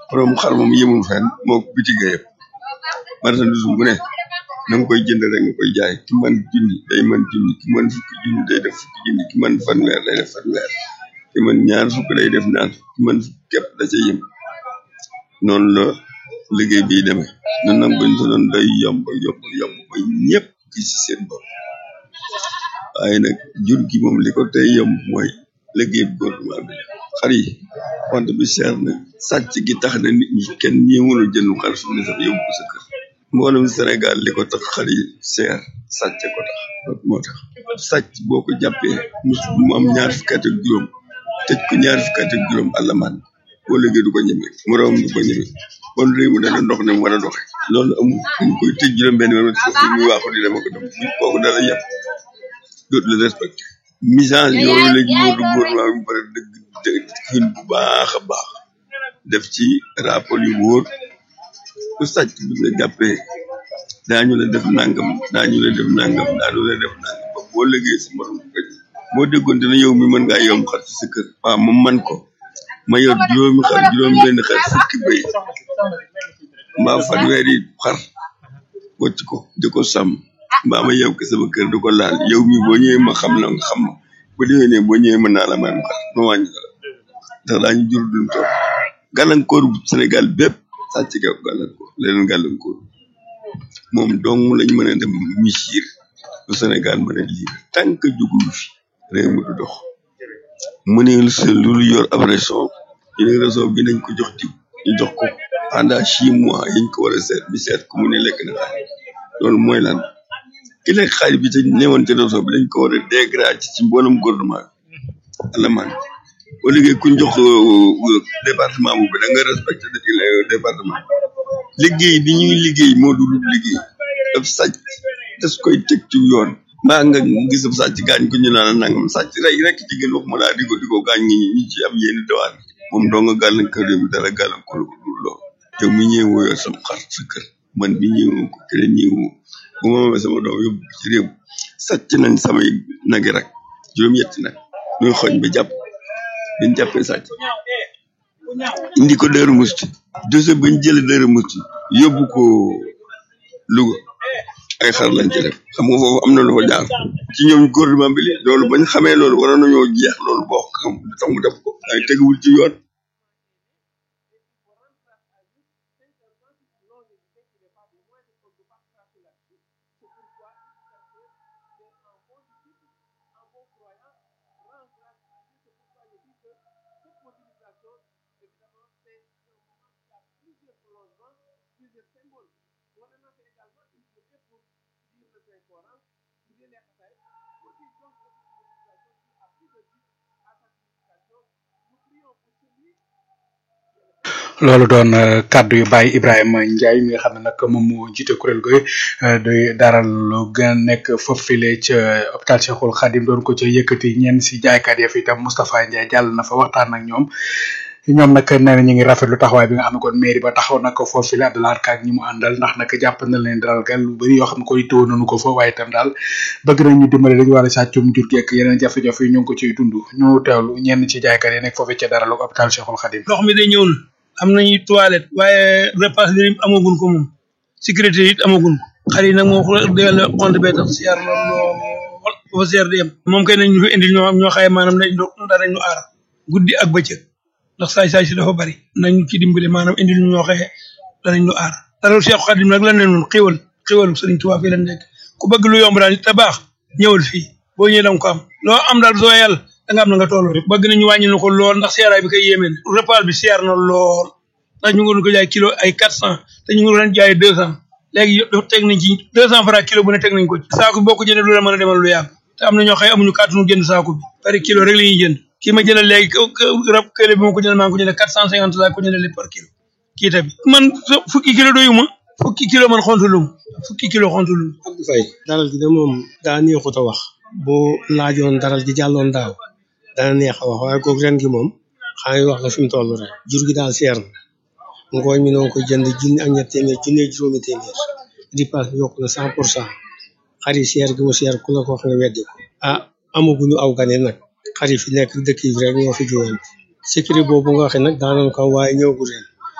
borom xar moom yemul fenn moo ko bitige yëpp marchandise bu ne na nga koy jënd rek nga koy jaay ki man junni day man junni ki man fukki junni day def fukki junni ki man fanweer day def fanweer ki man ñaar fukk day def ñaar fukk ki man fukk képp da ca yem noonu la liggéey bi demee ñun nag buñ ko doon day yomb yomb yomb ba ñëpp gis ci seen bopp waaye nag jur gi moom li ko tey yomb mooy liggéey bi gouvernement bi xar yi wante bi seer na sàcc gi tax na nit ñi kenn ñëwul jënd xar su ne sax yóbbu ko sa kër mboolem Sénégal li ko tax xar yi seer sàcc ko tax moo tax sàcc boo ko jàppee mu am ñaar fukki at ak juróom tëj ko ñaar fukki at ak juróom àllamaan boo liggéey du ko ñeme moroom du ko ñeme kon réew mi dana dox ne mu war a doxe loolu amul dañ koy tëj juróom benn weer foofu muy waaxu di dama ko dem buñ kooku dara yàpp dootu la respecté misage yooyu léegi moo du gouvernement bi pare dëgg dëgg xiin bu baax a baax def ci rapport yu wóor ku sàcc bi nga jàppee daañu la def nangam daañu la def nangam daañu la def nangam ba boo liggéey sa morom ko boo déggoon dina yow mi mën ngaa yomb xar ci sa kër waaw moom man ko ma yor juróomi xar juróom benn xar fukki bëy mbaa fanweeri xar wocc ko di ko sàmm mbaa ma yow ke sama kër di ko laal yow mi boo ñëwee ma xam la nga xam ma bu déwénee boo ñëwee mën naa la may ma xar ma wàññi dara ndax daañu jur duñ toog gàllankoor bu Sénégal bépp sàcc ga gàllankoor leneen gàllankoor moom dong lañ mën a dem misir lu Sénégal mën a liir tant que jógul fi réew mi du dox mu ne sa lu yor ab réseau ñu ne réseau bi nañ ko jox diw ñu jox ko pendant six mois yiñ ko war a seet bi seet ko mu ne lekk na xaalis loolu mooy lan ki lekk xaalis bi te newoon ci réseau bi dañ ko war a dégrade ci mboolem gouvernement bi alamaan boo liggéey kuñ jox département boobu da nga respecté département liggéey bi ñuy liggéey moo dul liggéey daf sàcc des koy teg ci yoon mbaa nga gis ab sàcc gaañ ko ñu naan nangam sàcc rek rek ci gën wax ma laa di ko di ko gaañ ñi ñi ci am yenn dawaan moom doo nga gàllankoor bi dara gàllankoor ko dul lool yow mi ñëwoo yor sam xar sa kër man bi ñëwoo ko keneen ñëwoo bu ma mamee sama doom yóbbu ci réew sàcc nañ samay nagi rek juróom-ñetti nag ñuy xoñ ba jàpp dañ jàppee sàcc indi ko Daaru Musti dossier bañ jële Daaru Musti yóbbu ko Louga ay xar lañ ci def xam nga foofu am na lu fa jaar ci ñoom gouvernement bi li loolu bañ xamee loolu waroon nañoo jeex loolu boo xam lu tax mu def ko ay teguwul ci yoon loolu doon kaddu yu Baye Ibrahima Ndiaye mi nga xam ne nag moom moo jiite kuréel gooy doy daral lu gën a nekk foofile ca hôpital Cheikhul Khadim doon ko ca yëkkati ñenn si jaaykat ya fi itam Moustapha Ndiaye jàll na fa waxtaan ak ñoom ñoom nag nee na ñu ngi rafetlu taxawaay bi nga xam ne kon mairie ba taxaw na ko foofile Abdoulaye Ka ak ñi mu àndal ndax nag jàpp na leen dalal gal lu bëri yoo xam ne koy tëw nañu ko fa waaye itam daal bëgg nañ ñu dimbale dañu war a sàccum jur gi ak yeneen jafe-jafe yi ñu ngi ko ciy dund ñu teewlu ñenn ci jaaykat yi nekk foofu ca daral ak hôpital Cheikhul Khadim ndox mi day ñëwul am nañu toilette waaye repas li amagun ko moom sécurité it amagun ko xar yi nag moom wax dëgg yàlla compte bee tax seer na lool fa seer di yem moom kay nañ ñu fi indil ñoo ñoo xaye maanaam dañ danañ ñu aar guddi ak bëccëg ndax saay saay si dafa bari nañ ci dimbale maanaam indil ñu ñoo xaye danañ ñu aar dara Cheikh Khadim nag lan leen noon xéwal xéwal Sëriñ Tuubaa fii lañ nekk ku bëgg lu yomb daal te baax ñëwal fii boo ñëwee danga ko am loo am daal soo yàlla da nga am na nga toll rek bëgg nañu wàññi na ko lool ndax seeraay bi koy yéeme na repas bi seer na lool ndax ñu ngi doon ko jaay kilo ay quatre cent te ñu ngi doon jaay deux cent léegi teg nañ ci deux cent francs kilo bu ne teg nañ ko ci saako boo ko jëndee du la mën a demal lu yàgg te am na ñoo xëy amuñu kàttanu jënd saako bi pare kilo rek la ñuy jënd kii ma jëndal léegi rab kële bi ma ko jëndal maa ngi ko jëndee quatre cent cinquante laa ko jëndee par kilo kii tamit man fukki kilo doyuma fukki kilo man xontulum fukki kilo xontulum Abdou Faye daral gi de moom daa neexut a wax boo laajoon daral gi jàlloon daaw dana neex a wax waaye kooku ren gi moom xanaa wax la fi mu toll rek jur gi daal seer na ngooñ mi noonu ko jënd junni ak ñett téeméer junni ak juróomi téeméer ripaas bi yokk na cent pour cent xar yi seer gi mu seer ku la ko wax nga weddi ko ah amaguñu aw gane nag xar yi fi nekk dëkk yi rek ñoo fi jógeen sécurité boobu nga waxee nag daanoon ko waaye ñëwagul ren